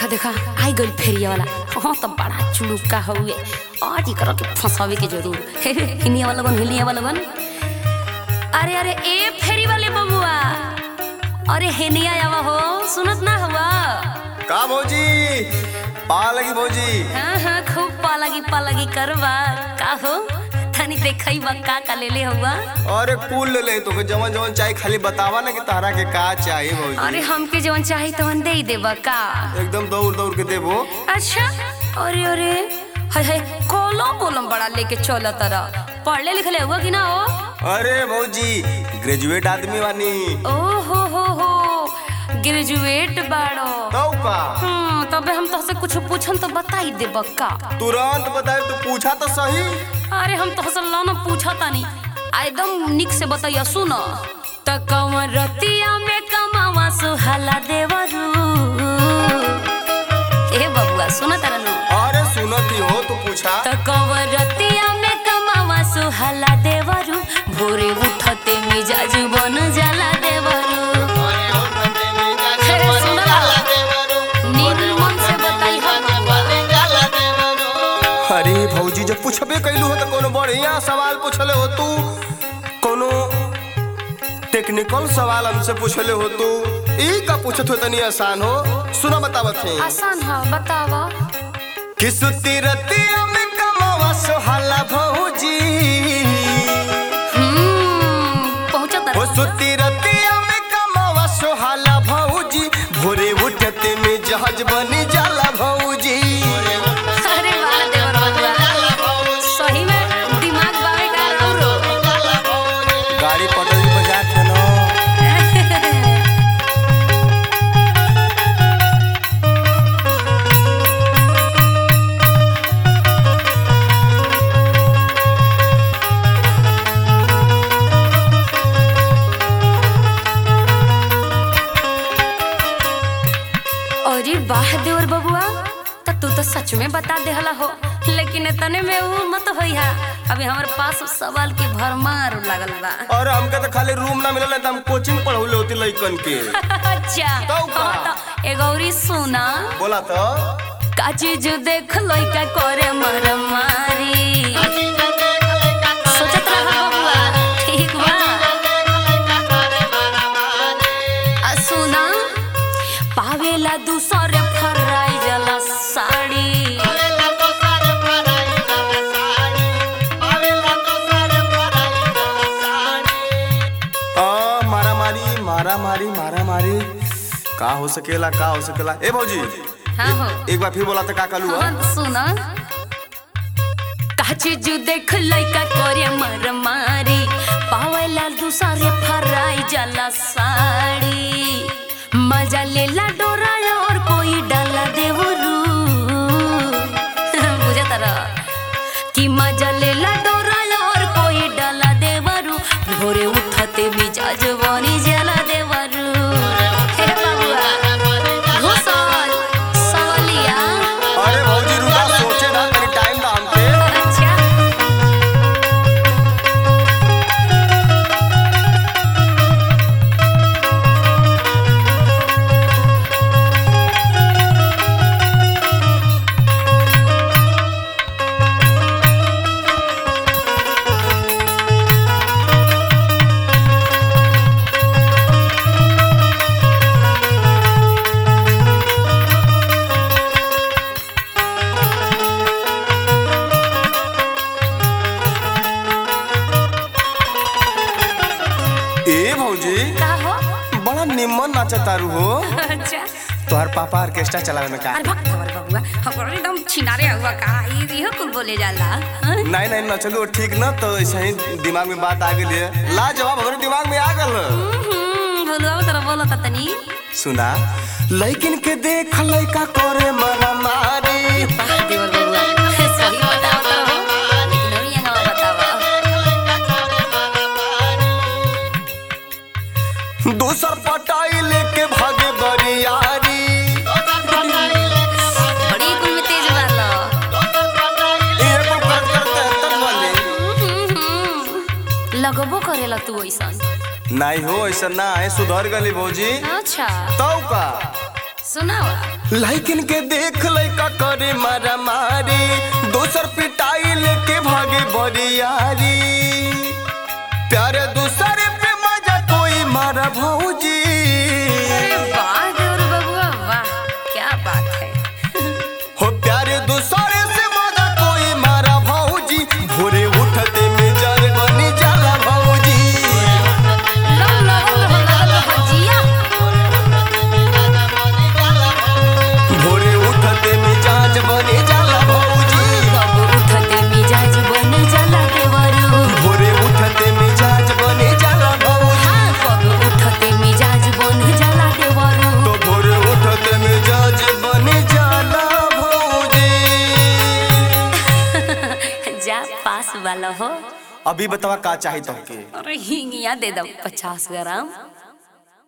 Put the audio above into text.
देखा आई गइल फेरिया वाला हाँ तो बड़ा चुलुका हुए आज एकरा के फंसावे के जरूर हे हे, हिनिया वाला बन हिनिया वाला बन अरे अरे ए फेरी वाले बबुआ अरे हेनिया आवा हो सुनत ना हुआ का भौजी पा लगी भौजी हाँ हाँ खूब पालगी पालगी करवा का हो तनी देखई बा का का ले ले हुआ अरे कुल ले ले तो जवन जवन चाहे खाली बतावा ना कि तारा के का चाहिए भौजी अरे हमके जवन चाही तवन दे ही देबा का एकदम दौड़ दौड़ के देबो अच्छा अरे अरे हाय हाय कोलम बोलम बड़ा लेके चल तरह पढ़ले लिखले हुआ कि ना हो अरे भौजी ग्रेजुएट आदमी बानी ओ हो हो हो ग्रेजुएट बाड़ो तौ का हम्म तबे हम तोहसे कुछ पूछन तो बताई दे बक्का तुरंत बताए तू पूछा तो सही अरे हम तोहसे लाना पूछा तानी आ एकदम निक से बताइया सुन त कवन रतिया में कमावा सुहाला देवरू ए बबुआ सुन तारा नु अरे सुनती हो तू पूछा त कवन रतिया में कमावा सुहाला देवरू भोरे उठते मिजाज बन जाला देवरू अरे सुन ला नींद मन से बताई हम अरे भौजी जब पूछबे कैलू हो तो कोनो बढ़िया सवाल पूछले हो तू कोनो टेक्निकल सवाल हमसे पूछले हो तू ई का पूछत हो तनी आसान हो सुना बतावत है आसान है बतावा कि सुती रतिया में कमावा सोहाला भौजी हम्म पहुंचा ओ तारा सुती रतिया में कमावा सोहाला भौजी भोरे उठते में जहाज बनी जाला भौजी अरे वाह देवर बबुआ सही में दिमाग बावे का रौरो गाड़ी पटरी बजा के ना अरे वाह देवर बबुआ तो तू तो सच में बता देहला हो लेकिन इतने में वो मत होइहा अभी हमारे पास सवाल के भरमार लागल बा और हमके तो खाली रूम ना मिलल तो हम कोचिंग पढ़ौले होती लइकन के अच्छा तो का? हाँ तो एगौरी सुना बोला तो का चीज देख लइका करे मरमारी सोचत रहा बबुआ ठीक बा आ सुना पावेला दूसरे फराई जला साड़ी आ, मारा मारी मारा मारी मारा मारी का हो सकेला का हो सकेला ए भौजी हाँ हो एक बार फिर बोला तो का कालू हाँ सुना का चीज देख लइका करे मरमारी पावेला दूसरे फराई जला साड़ी मजा लेला डोरा और कोई डाला देवरू बुझे तरह कि मजा लेला डोरा और कोई डाला देवरू भोरे उठते मिजाज बनी जला देवरू हे बाबुआ घुसल सवलिया अरे भौजी रुका सोचे ना तनी टाइम दा हमके अच्छा ए भौजी का हो बड़ा निम्मन नाचा तारू हो अच्छा तोहर पापा ऑर्केस्ट्रा चलावे में का अरे भक्त हमारे बबुआ हमको एकदम छिनारे हुआ का ये इहो कुल बोले जाला हाँ? नहीं नहीं नचलो ठीक ना तो ऐसे ही दिमाग में बात आ गई है ला जवाब हमारे दिमाग में आ गल हम्म, बोलवा तरह बोलो ता तनी सुना लइकिन के देख लइका करे मरा मारी वाह देवर बबुआ सही बताओ तो हो लेकिन और ये हवा बतावा दूसर पटाई लेके भागे बरियारी बड़ी कुल में तेज वाला एगो कर करते तब बोले हम्म, हम्म। लगबो करेला तू ऐसा नहीं हो ऐसा ना है सुधर गली भौजी अच्छा तौ का सुनावा लाइकन के देख लइका करे मारा मारी दोसर पिटाई लेके भागे बरियारी प्यारे दूसरे पे मजा कोई मारा भौजी अरे वाह देवर बबुआ वाह क्या बात है हो प्यारे दूसरे से मजा कोई मारा भौजी भोरे उठते में जर बनी जाला भौजी लो लो लो लो लो भजिया भोरे उठते में जाज बनी जाला भौजी कब उठते मिजाज बन जाला देवरू भोरे उठते में जाज बनी जाला भौजी हाँ कब उठते मिजाज बन जाला देवरू तो भोरे उठते में जाज बनी जाला भौजी जा पास वाला हो अभी बतावा का चाही तुमके अरे हिंगिया दे दो पचास ग्राम